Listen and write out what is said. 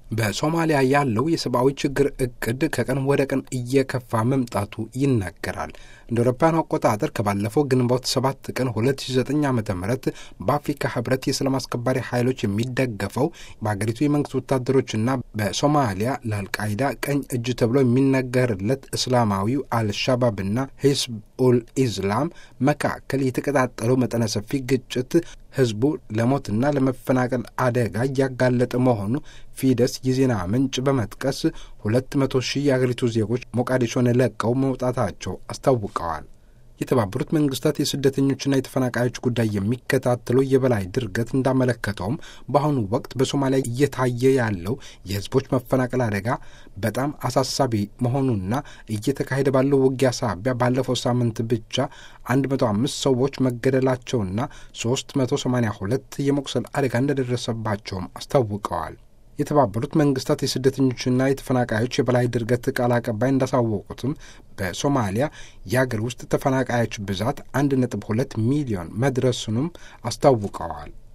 በሶማሊያ ያለው የሰብአዊ ችግር እቅድ ከቀን ወደ ቀን እየከፋ መምጣቱ ይናገራል። እንደ አውሮፓውያኑ አቆጣጠር ከባለፈው ግንቦት 7 ቀን 2009 ዓ ም በአፍሪካ ህብረት የሰላም አስከባሪ ኃይሎች የሚደገፈው በሀገሪቱ የመንግስት ወታደሮችና በሶማሊያ ለአልቃይዳ ቀኝ እጅ ተብሎ የሚነገርለት እስላማዊው አልሻባብና ሂዝብ ኡል ኢስላም መካከል የተቀጣጠለው መጠነ ሰፊ ግጭት ህዝቡ ለሞትና ለመፈናቀል አደጋ እያጋለጠ መሆኑ ፊደስ የዜና ምንጭ በመጥቀስ ሁለት መቶ ሺህ የአገሪቱ ዜጎች ሞቃዲሾን ለቀው መውጣታቸው አስታውቀዋል። የተባበሩት መንግስታት የስደተኞችና የተፈናቃዮች ጉዳይ የሚከታተለው የበላይ ድርገት እንዳመለከተውም በአሁኑ ወቅት በሶማሊያ እየታየ ያለው የህዝቦች መፈናቀል አደጋ በጣም አሳሳቢ መሆኑና እየተካሄደ ባለው ውጊያ ሳቢያ ባለፈው ሳምንት ብቻ 105 ሰዎች መገደላቸውና 382 የመቁሰል አደጋ እንደደረሰባቸውም አስታውቀዋል። የተባበሩት መንግስታት የስደተኞችና የተፈናቃዮች የበላይ ድርገት ቃል አቀባይ እንዳሳወቁትም በሶማሊያ የአገር ውስጥ ተፈናቃዮች ብዛት አንድ ነጥብ ሁለት ሚሊዮን መድረሱንም አስታውቀዋል።